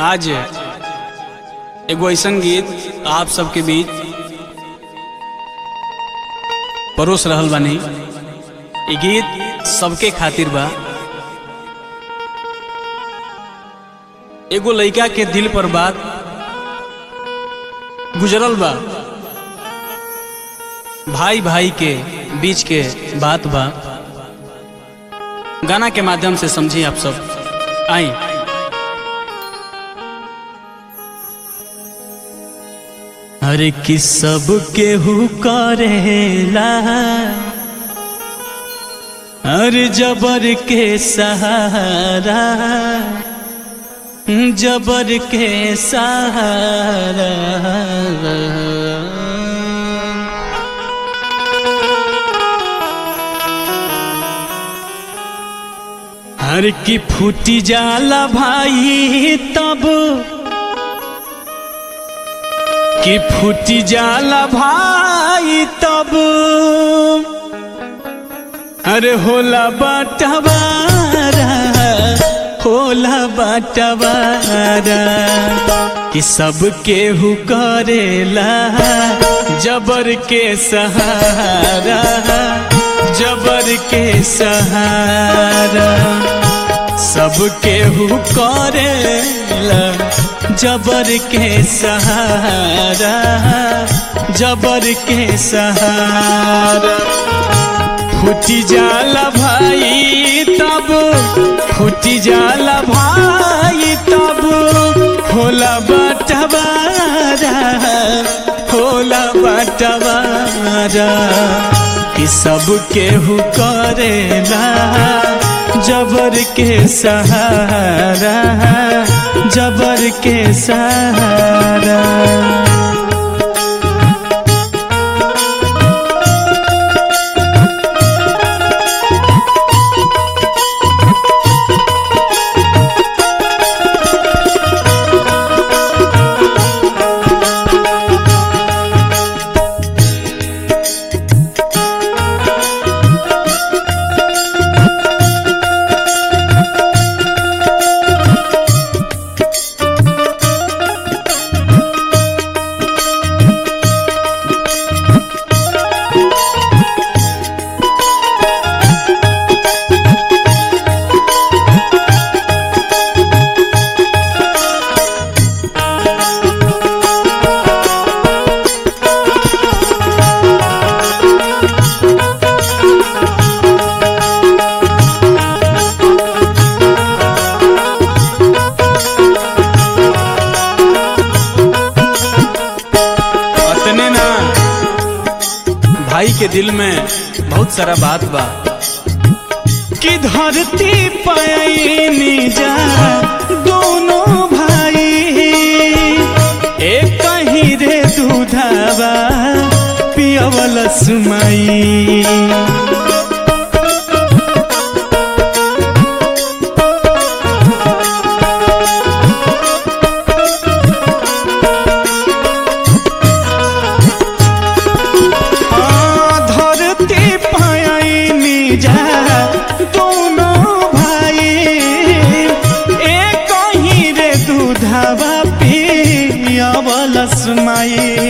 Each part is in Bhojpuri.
आज एगो ऐसन गीत आप सबके बीच परोस रहल बानी ई गीत सबके खातिर बा एगो लइका के दिल पर बात गुजरल बा भाई भाई के बीच के बात बा गाना के माध्यम से समझी आप सब आई अरे कि सब केहू करेला अरे जबर के सहारा जबर के सहारा हर की फूटी जाला भाई तब कि फूटी जाला भाई तब अरे होला बाटवारा होला बाटवारा कि सब केहू करेला जबर के सहारा जबर के सहारा सब केहू करेला जबर के सहारा जबर के सहारा फूटी जाला भाई तब फूटी जाला भाई तब होला बटवारा होला बटवारा कि सब केहू करेला जबर के सहारा जबर के सहारा अतने ना भाई के दिल में बहुत सारा बात बा कि धरती पैनी जा दोनों भाई एक ही रे दूधावा पियवल सुमाई धरती पायनी जा दोनों भाई एक ही रे दूधवा पियावल सुमाई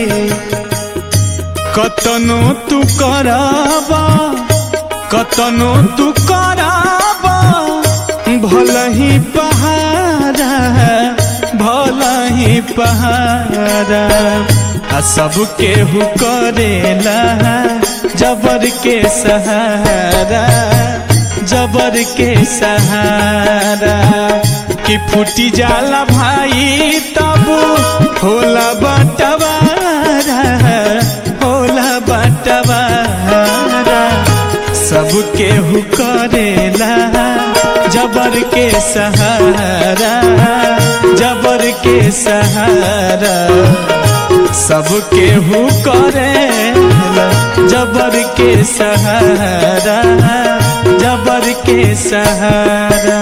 कतनो तू कराबा कतनो तू कराबा भल ही पहाड़ा भल ही पहाड़ा आ सब केहू करेला जबर के सहारा जबर के सहारा कि फूटी जाला भाई तब होला बटवारा होला बटवारा सब केहू करेला जबर के सहारा जबर के सहारा सब केहू करेला जबर के सहारा जबर के सहारा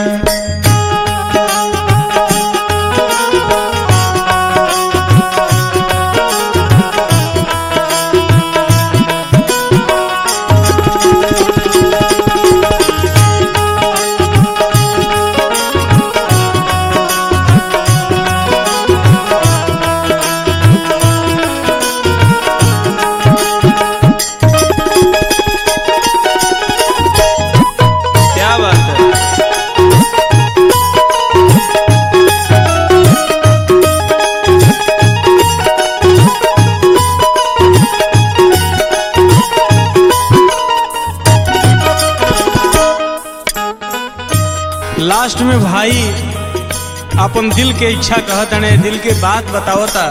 में भाई अपन दिल के इच्छा कहतने दिल के बात बतावता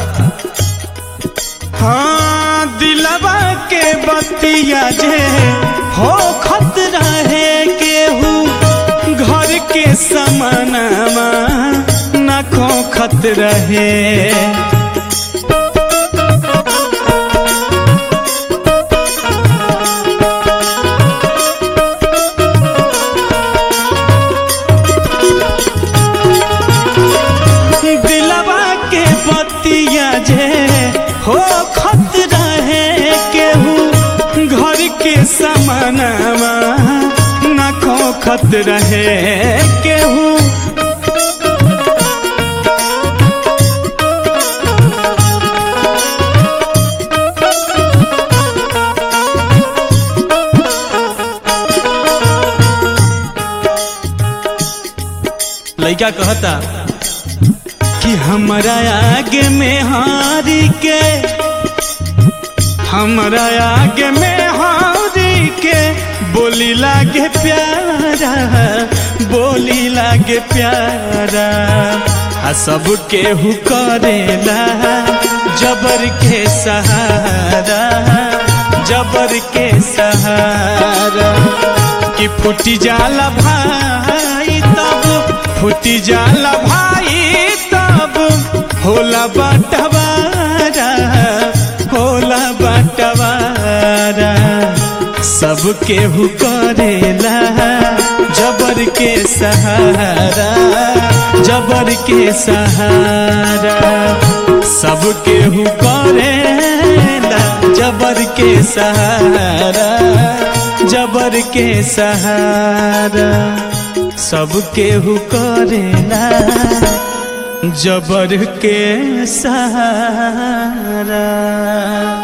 हाँ दिलवा के बतिया जे हो खत रहे केहू घर के समानमा न खोखत रहे दिलवा के बतिया जे हो खत रहे केहू घर के समानमा न खोखत रहे केहू लड़का कहता कि हमरा आगे में हारी के हमरा आगे में हारी के बोली लागे प्यारा बोली लागे प्यारा आ सब केहू करेला जबर के सहारा जबर के सहारा कि फूटी जाला भाई तब फूटी जाला भाई तब होला बटवारा होला बटवारा सब केहू करेला जबर के सहारा जबर के सहारा सब केहू करेला जबर के सहारा जबर के सहारा सब केहू करेला जबर के सहारा